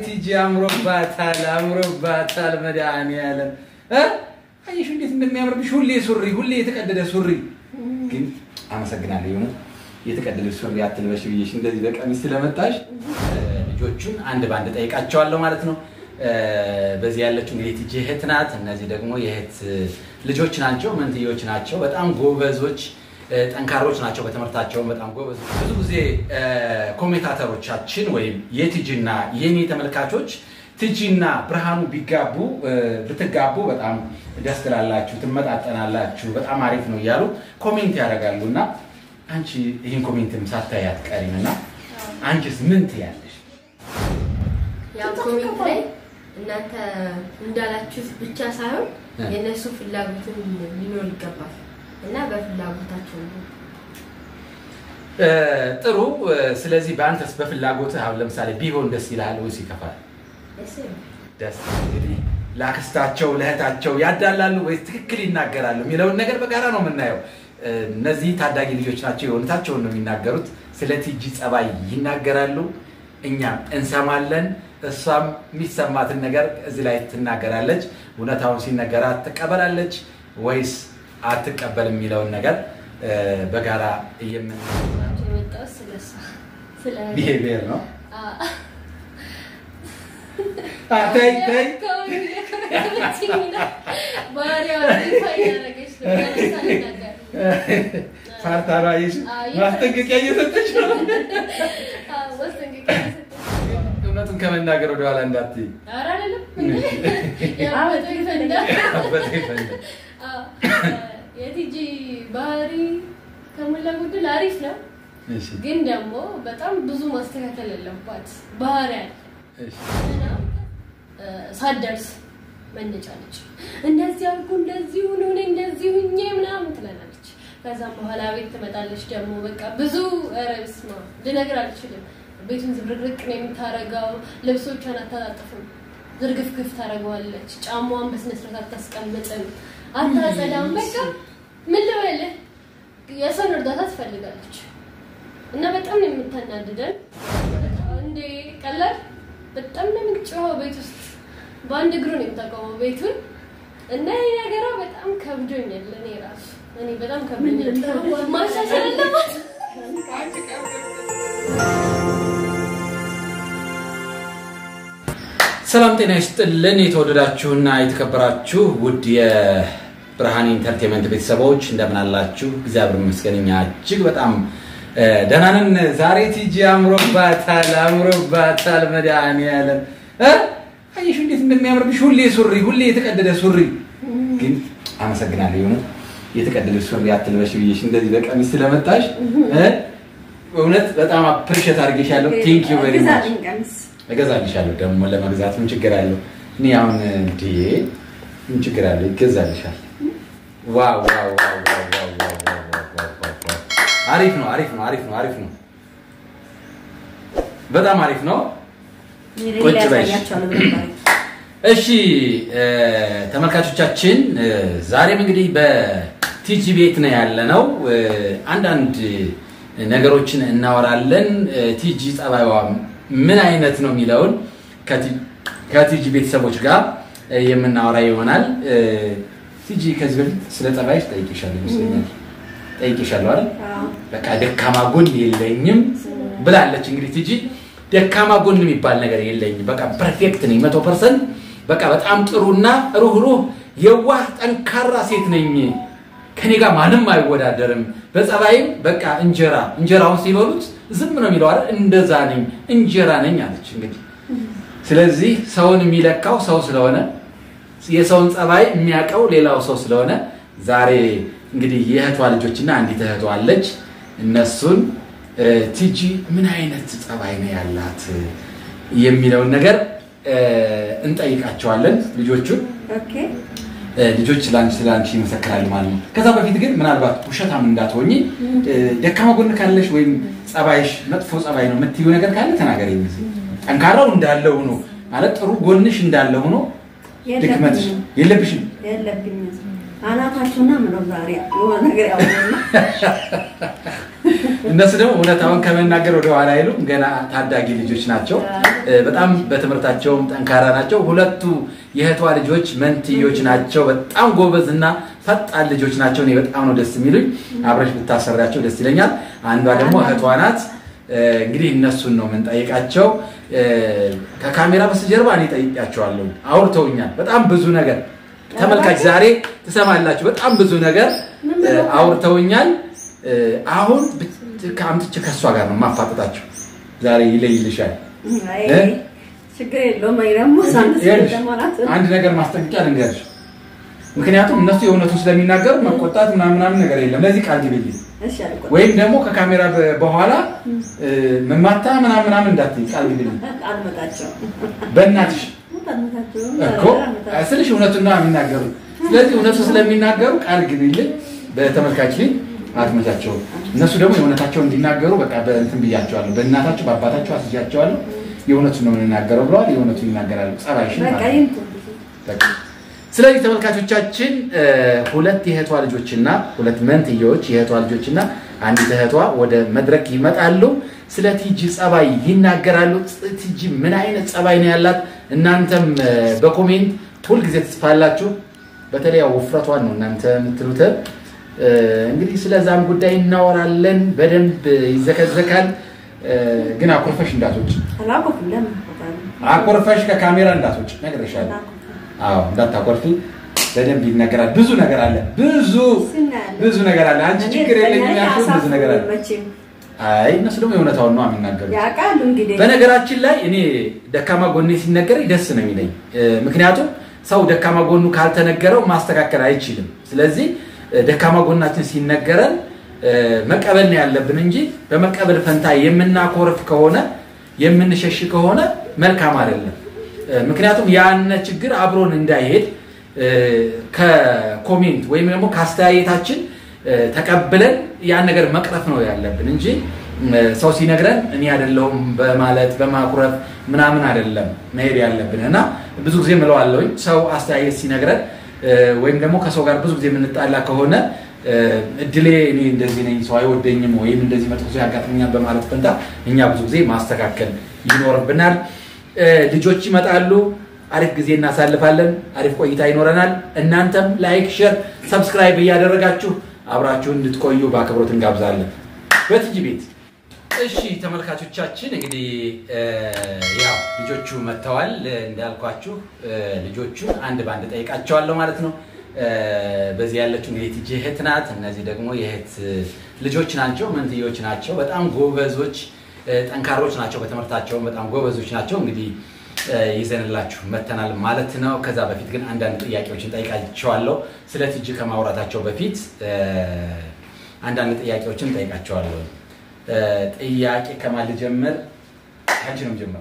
ቲጂ አምሮባታል፣ አምሮባታል። መድኃኒዓለም እ አየሽ እንዴት እንደሚያምርብሽ ሁሌ ሱሪ፣ ሁሌ የተቀደደ ሱሪ። ግን አመሰግናለሁ የሆነ የተቀደደ ሱሪ አትልበሽ ብዬሽ እንደዚህ በቀሚስ ስለመጣሽ ልጆቹን አንድ በአንድ ጠይቃቸዋለሁ ማለት ነው። በዚህ ያለችው እንግዲህ ቲጂ እህት ናት። እነዚህ ደግሞ የእህት ልጆች ናቸው፣ መንትዮች ናቸው። በጣም ጎበዞች ጠንካሮች ናቸው። በትምህርታቸውን በጣም ጎበዝ። ብዙ ጊዜ ኮሜንታተሮቻችን ወይም የቲጂና የኔ ተመልካቾች ቲጂና ብርሃኑ ቢጋቡ ብትጋቡ በጣም ደስ ትላላችሁ፣ ትመጣጠናላችሁ፣ በጣም አሪፍ ነው እያሉ ኮሜንት ያደርጋሉ። እና አንቺ ይህን ኮሜንትም ሳታይ አትቀሪም እና አንቺስ ምን ትያለሽ? ያው ኮሜንት ላይ እናንተ እንዳላችሁት ብቻ ሳይሆን የእነሱ ፍላጎትን ሊኖር ይገባል እና በፍላጎታቸው ነው። ጥሩ። ስለዚህ በአንተስ በፍላጎትህ አሁን ለምሳሌ ቢሆን ደስ ይልሃል ወይስ ይከፋል? ደስ ይላል። ደስ እንግዲህ ለአክስታቸው ለእህታቸው ያዳላሉ ወይስ ትክክል ይናገራሉ የሚለውን ነገር በጋራ ነው የምናየው። እነዚህ ታዳጊ ልጆች ናቸው፣ የእውነታቸውን ነው የሚናገሩት። ስለ ቲጂ ጸባይ ይናገራሉ፣ እኛም እንሰማለን። እሷም የሚሰማትን ነገር እዚህ ላይ ትናገራለች። እውነታውን ሲነገራት ትቀበላለች ወይስ አትቀበል የሚለውን ነገር በጋራ የምን የመጣሁት ስለሷ ስለ ቢሄቪየር ነው። አ- አ፣ ተይ ተይ ባህሪዋ ይፋ እያደረገች ነው። ያነሳ ነገር ፋርታ ነው አየሽ፣ ማስጠንቀቂያ እየሰጠች ነው። ማስጠንቀቂያ ሰጠች። እውነቱን ከመናገር ወደኋላ እንዳትይ። ኧረ አይደለም ያበጠው ይፈንዳ። አበጠ ይፈንዳ። አዎ፣ የቲጂ ባህሪ ከሞላ ጎደል አሪፍ ነው፣ እሺ፣ ግን ደግሞ በጣም ብዙ ማስተካከል ያለባት ባህሪ አለ። እሺ። እና ሳትደርስ መነጫለች። እንደዚህ አልኩ፣ እንደዚህ ሁኑ፣ እኔ እንደዚህ ሁኜ ምናምን ትላለች። ከዛም በኋላ ቤት ትመጣለች። ደግሞ በቃ ብዙ ኧረ በስመ አብ ልነግር አልችልም። ቤቱን ዝብርቅርቅ ነው የምታረገው። ልብሶቿን አታጣጥፍም፣ ዝርግፍግፍ ታደርገዋለች። ጫማዋን በስነ ስርዓት አታስቀምጥም፣ አታጸዳም። በቃ ምን ልበልህ የሰውን እርዳታ ትፈልጋለች እና በጣም ነው የምታናድደን። እንዴ ቀላል በጣም ነው የምትጮኸው ቤት ውስጥ በአንድ እግሩ ነው የምታቆመው ቤቱን እና ይህ ነገሯ በጣም ከብዶኛል። እኔ ራሱ እኔ በጣም ከብዶኛል። ማሻሻል አለባት። ሰላም ጤና ይስጥልን። የተወደዳችሁና የተከበራችሁ ውድ የብርሃን ኢንተርቴንመንት ቤተሰቦች እንደምን አላችሁ? እግዚአብሔር ይመስገን እኛ እጅግ በጣም እ፣ ደህና ነን። ዛሬ ቲጂ አምሮባታል፣ አምሮባታል። መድኃኒዓለም እ፣ አየሽ እንዴት እንደሚያምርብሽ ሁሌ ሱሪ፣ ሁሌ የተቀደደ ሱሪ። ግን አመሰግናለሁ የሆነ የተቀደደ ሱሪ አትልበሽ ብዬሽ እንደዚህ በቀሚስ ስለመጣሽ እ፣ እውነት በጣም አፕሪሼት አድርጌሻለሁ። ቴንክ ዩ ቬሪ ማች እገዛልሻለሁ ደግሞ ለመግዛት ምን ችግር አለው? እኔ አሁን እንዴ ምን ችግር አለው? ይገዛልሻል። ዋው ዋው ዋው ዋው ዋው ዋው ዋው ዋው ዋው ዋው ዋው። አሪፍ ነው አሪፍ ነው አሪፍ ነው አሪፍ ነው። በጣም አሪፍ ነው። ቁጭ በይ። እሺ እ፣ ተመልካቾቻችን እ፣ ዛሬም እንግዲህ በቲጂ ቤት ነው ያለነው። እ፣ አንዳንድ ነገሮችን እናወራለን። እ፣ ቲጂ ጸባይዋ ምን አይነት ነው የሚለውን ከቲ- ከቲጂ ቤተሰቦች ጋር እ፣ የምናወራ ይሆናል። እ፣ ቲጂ ከዚህ በፊት ስለ ጸባይሽ ጠይቄሻለሁ ይመስለኛል። ጠይቄሻለሁ አይደል? በቃ ደካማ ጎን የለኝም ብላለች። እንግዲህ ቲጂ ደካማ ጎን የሚባል ነገር የለኝም፣ በቃ ፐርፌክት ነኝ፣ መቶ ፐርሰንት በቃ በጣም ጥሩና ሩህሩህ የዋህ ጠንካራ ሴት ነኝ። ከኔ ጋር ማንም አይወዳደርም። በጸባይም በቃ እንጀራ እንጀራውን ሲበሉት ዝም ነው የሚለው አይደል? እንደዛ ነኝ፣ እንጀራ ነኝ አለች። እንግዲህ ስለዚህ ሰውን የሚለካው ሰው ስለሆነ የሰውን ጸባይ የሚያውቀው ሌላው ሰው ስለሆነ ዛሬ እንግዲህ የእህቷ ልጆችና አንዲት እህቷ አለች። እነሱን እ፣ ቲጂ ምን አይነት ጸባይ ነው ያላት የሚለውን ነገር እ፣ እንጠይቃቸዋለን ልጆቹን እ፣ ልጆች ለአንቺ ስለ አንቺ ይመሰክራሉ ማለት ነው። ከዛ በፊት ግን ምናልባት ውሸታም እንዳትሆኝ እ፣ ደካማ ጎን ካለሽ ወይም ጸባይሽ መጥፎ ጸባይ ነው የምትይው ነገር ካለ ተናገሪ። ጠንካራው እንዳለ ሆኖ ማለት ጥሩ ጎንሽ እንዳለ ሆኖ ድክመትሽ የለብሽም። የለብኝም። አናታችሁና ምነው ዛሬ የሆነ ነገር ያወሩና እነሱ ደግሞ እውነታውን ከመናገር ወደ ኋላ አይሉም። ገና ታዳጊ ልጆች ናቸው። እ፣ በጣም በትምህርታቸውም ጠንካራ ናቸው። ሁለቱ የእህቷ ልጆች መንትዮች ናቸው። በጣም ጎበዝ እና ፈጣን ልጆች ናቸው። እኔ በጣም ነው ደስ የሚሉኝ። አብረሽ ብታሰሪያቸው ደስ ይለኛል። አንዷ ደግሞ እህቷ ናት። እ፣ እንግዲህ እነሱን ነው የምንጠይቃቸው። እ፣ ከካሜራ በስተጀርባ እኔ ጠይቂያቸዋለሁ። አውርተውኛል በጣም ብዙ ነገር ተመልካች ዛሬ ትሰማላችሁ። በጣም ብዙ ነገር እ፣ አውርተውኛል። እ፣ አሁን ብት- ከአምጥቼ ከእሷ ጋር ነው ማፋጠጣችሁ። ዛሬ ይለይልሻል። አይ እ? ችግር የለውም። አይ ደግሞ ሳንስ ይኸውልሽ፣ ደግሞ ናት። አንድ ነገር ማስጠንቀቂያ ልንገርሽ። ምክንያቱም እነሱ የእውነቱን ስለሚናገሩ መቆጣት ምናምን ምናምን ነገር የለም። ለዚህ ቃል ግቢልኝ። እሺ አልቆ ወይም ደግሞ ከካሜራ በ- በኋላ እ፣ መማታ ምናምን ምናምን እንዳትዪ ቃል ግቢልኝ። አልመጣቸው በእናትሽ አልመጣቸው እኮ ስልሽ እውነቱን ነው የሚናገሩ። ስለዚህ እውነቱ ስለሚናገሩ ቃል ግቢልኝ። በተመልካች ላይ አትመቻቸውም። እነሱ ደግሞ የእውነታቸውን እንዲናገሩ በቃ በእንትን ብያቸዋለሁ። በእናታቸው በአባታቸው አስያቸዋለሁ። የእውነቱን ነው የምንናገረው ብለዋል። የእውነቱን ይናገራሉ። ጸባይሽን በቃ ማለት ነው። ይምጡ። በቃ ስለዚህ ተመልካቾቻችን እ፣ ሁለት የእህቷ ልጆችና ሁለት መንትያዎች የእህቷ ልጆችና አንዲት እህቷ ወደ መድረክ ይመጣሉ። ስለ ቲጂ ጸባይ ይናገራሉ። ፅ- ቲጂ ምን አይነት ጸባይ ነው ያላት? እናንተም እ፣ በኮሜንት ሁልጊዜ ትጽፋላችሁ። በተለይ ያው ውፍረቷን ነው እናንተ የምትሉት። እ፣ እንግዲህ ስለዛም ጉዳይ እናወራለን። በደንብ ይዘከዘካል። እ፣ ግን አኮርፈሽ እንዳትወጪ፣ አላኮፍም። ለምን አኮፋለሁ? አኮርፈሽ ከካሜራ እንዳትወጪ ነግሬሻለሁ። አላኮፍም። አዎ እንዳታኮርፊ። በደንብ ይነገራል። ብዙ ነገር አለ። ብዙ ስናያለን። ብዙ ነገር አለ። አንቺ እኔ ችግር የለኝም እርግጠኛ ነኝ ያልሽው ብዙ ነገር አለ። አያሳፍሩም መቼም። አይ እነሱ ደግሞ የእውነታውን ነው የሚናገሩት። ያውቃሉ እንግዲህ በነገራችን ላይ እኔ ደካማ ጎኔ ሲነገረኝ ደስ ነው የሚለኝ። እ፣ ምክንያቱም ሰው ደካማ ጎኑ ካልተነገረው ማስተካከል አይችልም። ስለዚህ እ፣ ደካማ ጎናችን ሲነገረን እ፣ መቀበል ነው ያለብን እንጂ በመቀበል ፈንታ የምናኮርፍ ከሆነ የምንሸሽ ከሆነ መልካም አይደለም። እ፣ ምክንያቱም ያነ ችግር አብሮን እንዳይሄድ እ፣ ከኮሜንት ወይም ደግሞ ከአስተያየታችን እ፣ ተቀብለን ያን ነገር መቅረፍ ነው ያለብን እንጂ እ፣ ሰው ሲነግረን እኔ አይደለሁም በማለት በማኩረፍ ምናምን አይደለም መሄድ ያለብን እና ብዙ ጊዜ ምለዋለሁኝ ሰው አስተያየት ሲነግረን እ፣ ወይም ደግሞ ከሰው ጋር ብዙ ጊዜ የምንጣላ ከሆነ እ፣ እድሌ እኔ እንደዚህ ነኝ ሰው አይወደኝም ወይም እንደዚህ መጥፎ ሰው ያጋጥመኛል በማለት ፈንታ እኛ ብዙ ጊዜ ማስተካከል ይኖርብናል። እ፣ ልጆች ይመጣሉ። አሪፍ ጊዜ እናሳልፋለን። አሪፍ ቆይታ ይኖረናል። እናንተም ላይክ፣ ሼር፣ ሰብስክራይብ እያደረጋችሁ አብራችሁን እንድትቆዩ በአክብሮት እንጋብዛለን። በቲጂ ቤት እሺ ተመልካቾቻችን እንግዲህ እ፣ ያው ልጆቹ መጥተዋል። እ፣ እንዳልኳችሁ እ፣ ልጆቹን አንድ በአንድ ጠይቃቸዋለሁ ማለት ነው። እ፣ በዚህ ያለችው እንግዲህ ቲጂ እህት ናት። እነዚህ ደግሞ የእህት እ፣ ልጆች ናቸው፣ መንትዮች ናቸው። በጣም ጎበዞች እ፣ ጠንካሮች ናቸው። በትምህርታቸውም በጣም ጎበዞች ናቸው። እንግዲህ እ፣ ይዘንላችሁ መተናል ማለት ነው። ከዛ በፊት ግን አንዳንድ ጥያቄዎችን ጠይቃቸዋለሁ። ስለ ቲጂ ከማውራታቸው በፊት እ፣ አንዳንድ ጥያቄዎችን ጠይቃቸዋለሁ። እ፣ ጥያቄ ከማን ልጀምር? አንቺ ነው የምጀምረው።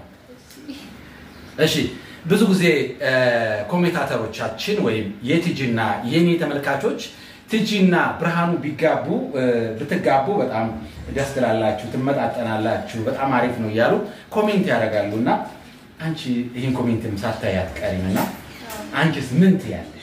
እሺ ብዙ ጊዜ እ፣ ኮሜንታተሮቻችን ወይም የቲጂና የኔ ተመልካቾች ቲጂና ብርሃኑ ቢጋቡ እ፣ ብትጋቡ በጣም ደስ ትላላችሁ፣ ትመጣጠናላችሁ፣ በጣም አሪፍ ነው እያሉ ኮሜንት ያደርጋሉ እና አንቺ ይህን ኮሜንትም ሳታይ አትቀሪም እና አንቺስ ምን ትያለሽ?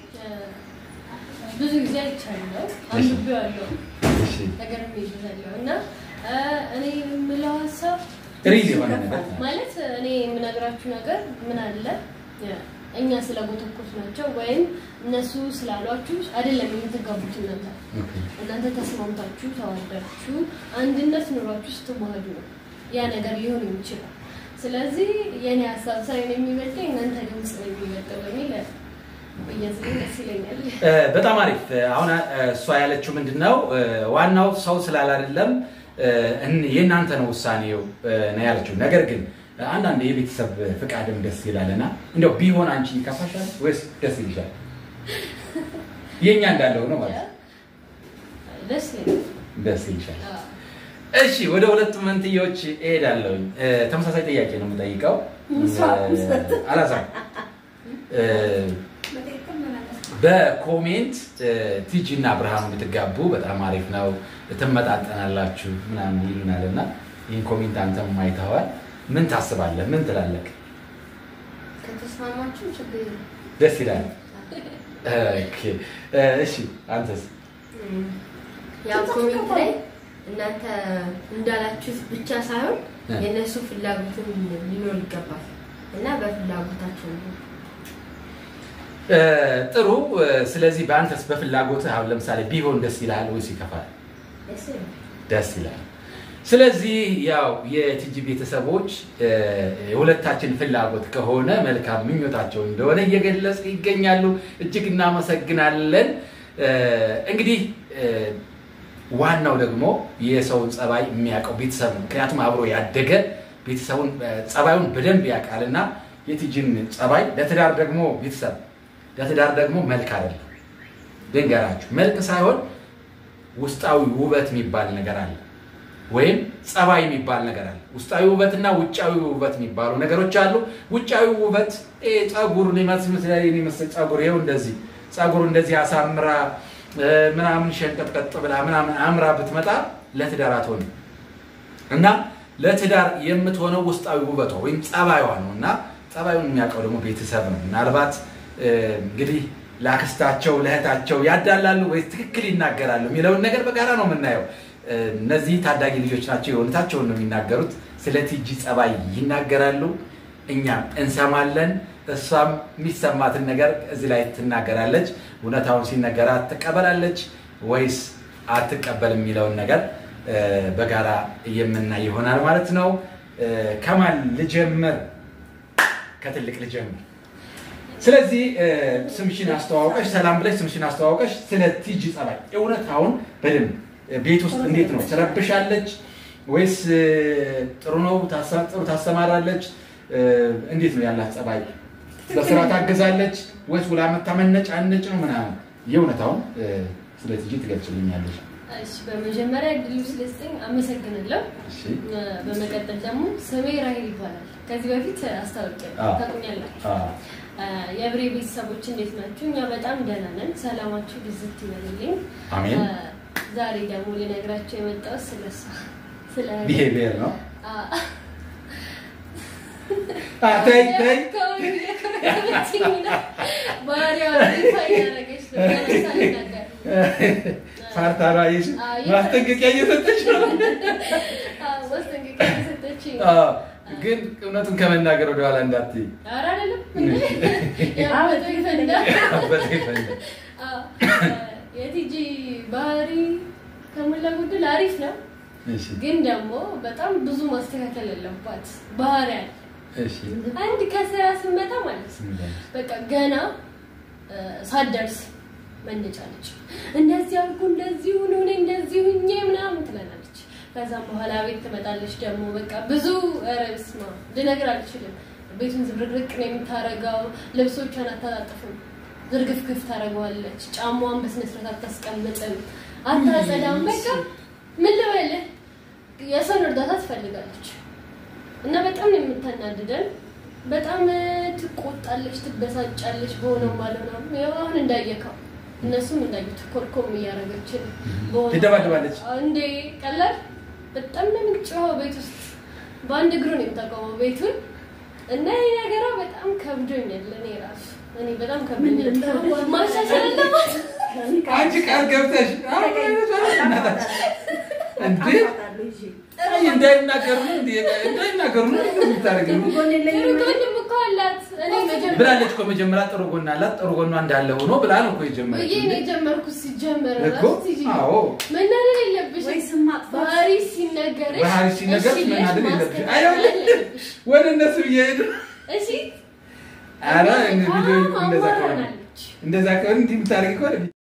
ብዙ ጊዜ አይቻለሁ፣ አንብቤዋለሁ፣ እሺ ነገርም ይይዛለሁ እና እ፣ እኔ የምለው ሀሳብ ሪል የሆነ ነገር ማለት እኔ የምነግራችሁ ነገር ምን አለ እኛ ስለጎተኮት ናቸው ወይም እነሱ ስላሏችሁ አይደለም የምትጋቡት እናንተ ኦኬ። እናንተ ተስማምታችሁ ተዋዳችሁ አንድነት ኑሯችሁ ስትዋህዱ ነው ያ ነገር ሊሆን የሚችለው። ስለዚህ የኔ ሀሳብ ሳይሆን የሚበልጠው የእናንተ ድምፅ ነው የሚበልጠው በሚል ብያዝልኝ ደስ ይለኛል። እ፣ በጣም አሪፍ። አሁን እ፣ እሷ ያለችው ምንድን ነው እ፣ ዋናው ሰው ስላል አይደለም እ፣ እን- የእናንተ ነው ውሳኔው እ፣ ነው ያለችው። ነገር ግን እ፣ አንዳንድ የቤተሰብ ፍቃድም ደስ ይላልና እንዲያው ቢሆን አንቺ ይከፋሻል ወይስ ደስ ይልሻል? የእኛ እንዳለው ነው ማለት ነው። ደስ ይለኛል። ደስ ይልሻል። አዎ። እሺ ወደ ሁለቱ መንትዮች እሄዳለሁ። ተመሳሳይ ጥያቄ ነው የምጠይቀው። እ፣ አላዛር እ፣ በኮሜንት እ፣ ቲጂ እና ብርሃኑ ብትጋቡ በጣም አሪፍ ነው፣ ትመጣጠናላችሁ ምናምን ይሉናል እና ይህን ኮሜንት አንተም አይተኸዋል። ምን ታስባለህ? ምን ትላለህ? ከተስማማችሁ ችግር የለም። ደስ ይላል። ኦኬ፣ እ፣ እሺ አንተስ? ያው ኮሜንት ላይ እናንተ እንዳላችሁት ብቻ ሳይሆን እ። የእነሱ ፍላጎትም ሊኖር ይገባል እና በፍላጎታቸው ነው። እ፣ ጥሩ እ፣ ስለዚህ በአንተስ በፍላጎትህ አሁን ለምሳሌ ቢሆን ደስ ይልሃል ወይስ ይከፋል? ደስ ይላል። ደስ ይላል። ስለዚህ ያው የቲጂ ቤተሰቦች እ፣ የሁለታችን ፍላጎት ከሆነ መልካም ምኞታቸው እንደሆነ እየገለጽ ይገኛሉ። እጅግ እናመሰግናለን። እ፣ እንግዲህ እ፣ ዋናው ደግሞ የሰውን ጸባይ የሚያውቀው ቤተሰብ ነው። ምክንያቱም አብሮ ያደገ ቤተሰቡን እ፣ ጸባዩን በደንብ ያውቃል እና የቲጂን ጸባይ ለትዳር ደግሞ ቤተሰብ ለትዳር ደግሞ መልክ አይደለም። ልንገራችሁ፣ መልክ ሳይሆን ውስጣዊ ውበት የሚባል ነገር አለ፣ ወይም ጸባይ የሚባል ነገር አለ። ውስጣዊ ውበትና ውጫዊ ውበት የሚባሉ ነገሮች አሉ። ውጫዊ ውበት ይሄ ጸጉር ሊመስል ጸጉር ይኸው እንደዚህ ጸጉር እንደዚህ አሳምራ እ፣ ምናምን ሸንቀጥቀጥ ብላ ምናምን አምራ ብትመጣ ለትዳር አትሆንም። እና ለትዳር የምትሆነው ውስጣዊ ውበቷ ወይም ጸባይዋ ነው። እና ጸባዩን የሚያውቀው ደግሞ ቤተሰብ ነው። ምናልባት እ፣ እንግዲህ ለአክስታቸው ለእህታቸው ያዳላሉ ወይስ ትክክል ይናገራሉ የሚለውን ነገር በጋራ ነው የምናየው። እ፣ እነዚህ ታዳጊ ልጆች ናቸው፣ የእውነታቸውን ነው የሚናገሩት። ስለ ቲጂ ጸባይ ይናገራሉ፣ እኛም እንሰማለን። እሷም የሚሰማትን ነገር እዚህ ላይ ትናገራለች። እውነታውን ሲነገራት ትቀበላለች ወይስ አትቀበልም የሚለውን ነገር እ፣ በጋራ የምናይ ይሆናል ማለት ነው። እ፣ ከማን ልጀምር? ከትልቅ ልጀምር። ስለዚህ እ፣ ስምሽን አስተዋውቀሽ ሰላም ብለሽ ስምሽን አስተዋውቀሽ ስለ ቲጂ ጸባይ እውነታውን በደንብ እ፣ ቤት ውስጥ እንዴት ነው ትረብሻለች ወይስ እ፣ ጥሩ ነው ታሳ- ጥሩ ታሰማራለች? እ፣ እንዴት ነው ያላት ጸባይ? በስራ ታግዛለች ወይስ ውላ መታመነጭ አነጭ ነው ምናምን? የእውነታውን እ፣ ስለ ቲጂ ትገልጽልኛለች። እሺ በመጀመሪያ እድሉ ስለስጠኝ አመሰግናለሁ። እሺ እ፣ በመቀጠል ደግሞ ስሜ ራሄል ይባላል። ከዚህ በፊት አስታውቂያለሁ፣ አዎ። ታውቁኛላችሁ። አ፣ እ፣ የብሬ ቤተሰቦች እንዴት ናችሁ? እኛ በጣም ደህና ነን። ሰላማችሁ ብዝት ይበልልኝ። አሜን። እ፣ ዛሬ ደግሞ ልነግራችሁ የመጣሁት ስለ እሷ ስለ ቢሄቪየር ነው። አ፣ አ፣ ተይ ተይ ከሁሉ እየከረከረችኝ ነው። ባህሪዋ ይፋ እያደረገች ነው። ገና ሳልናገር ፋርታ ነው አየሽ፣ አዎ፣ ማስጠንቀቂያ እየሰጠች ነው። አዎ፣ ማስጠንቀቂያ እየሰጠችኝ ነው። አዎ፣ ግን እውነቱን ከመናገር ወደኋላ እንዳትይ። ኧረ አይደለም እንዴ! ያበጠው ይፈንዳ። አበጠ ይፈንዳ። አዎ፣ የቲጂ ባህሪ ከሞላ ጎደል አሪፍ ነው፣ እሺ፣ ግን ደግሞ በጣም ብዙ ማስተካከል ያለባት ባህሪ አለ። እሺ። አንድ ከስራ ስመጣ ማለት ነው በቃ ገና እ፣ ሳትደርስ መነጫለች። እንደዚህ አልኩ እንደዚህ ሁኑ እኔ እንደዚህ ሁኜ ምናምን ትላለች። ከዛም በኋላ ቤት ትመጣለች ደግሞ በቃ ብዙ ኧረ በስመ አብ ልነግር አልችልም። ቤቱን ዝብርቅርቅ ነው የምታረገው። ልብሶቿን አታጣጥፍም፣ ዝርግፍግፍ ታደርገዋለች። ጫማዋን በስነ ስርዓት አታስቀምጥም፣ አታጸዳም። በቃ ምን ልበልህ የሰውን እርዳታ ትፈልጋለች እና በጣም ነው የምታናድደን። በጣም ትቆጣለች፣ ትበሳጫለች። በሆነው ባልሆነው ያው አሁን እንዳየከው እነሱም እንዳዩት ኮርኮም እያደረገች በሆነው- ትደባደባለች። እንዴ ቀላል በጣም ነው የምትጮኸው ቤት ውስጥ በአንድ እግሩ ነው የምታቆመው ቤቱን እና ይህ ነገሯ በጣም ከብዶኛል። እኔ ራሱ እኔ በጣም ከብዶኛል። ማሻሻል አለባት። አንቺ ቃል ገብተሽ እንዴ አይ እንዳይናገሩ ነው እንዴ እንዳይናገሩ ነው እንዴ የምታደርገው? ጥሩ ጎንም እኮ አላት። እኔ መጀመሪያ ብላለች እኮ መጀመሪያ ጥሩ ጎን አላት። ጥሩ ጎኗ እንዳለ ሆኖ ብላ ነው እኮ ብዬ የጀመረችው። ነው የጀመርኩት። ሲጀመር እኮ ራሱ ሲጂ አዎ መናደድ የለብሽም። ወይ ስም ማጥፋት ባህሪ ሲነገርሽ ባህሪ ሲነገርሽ እሺ ብለሽ መናደድ የለብሽም። ማስተካከል አይሆንም። አለብሽ። ወደ እነሱ እየሄዱ እሺ ኧረ እና ቪዲዮ በጣም እንደዛ ከሆነ አማራናለች። እንደዛ ከሆነ እንዲህ የምታደርጊ ከሆነ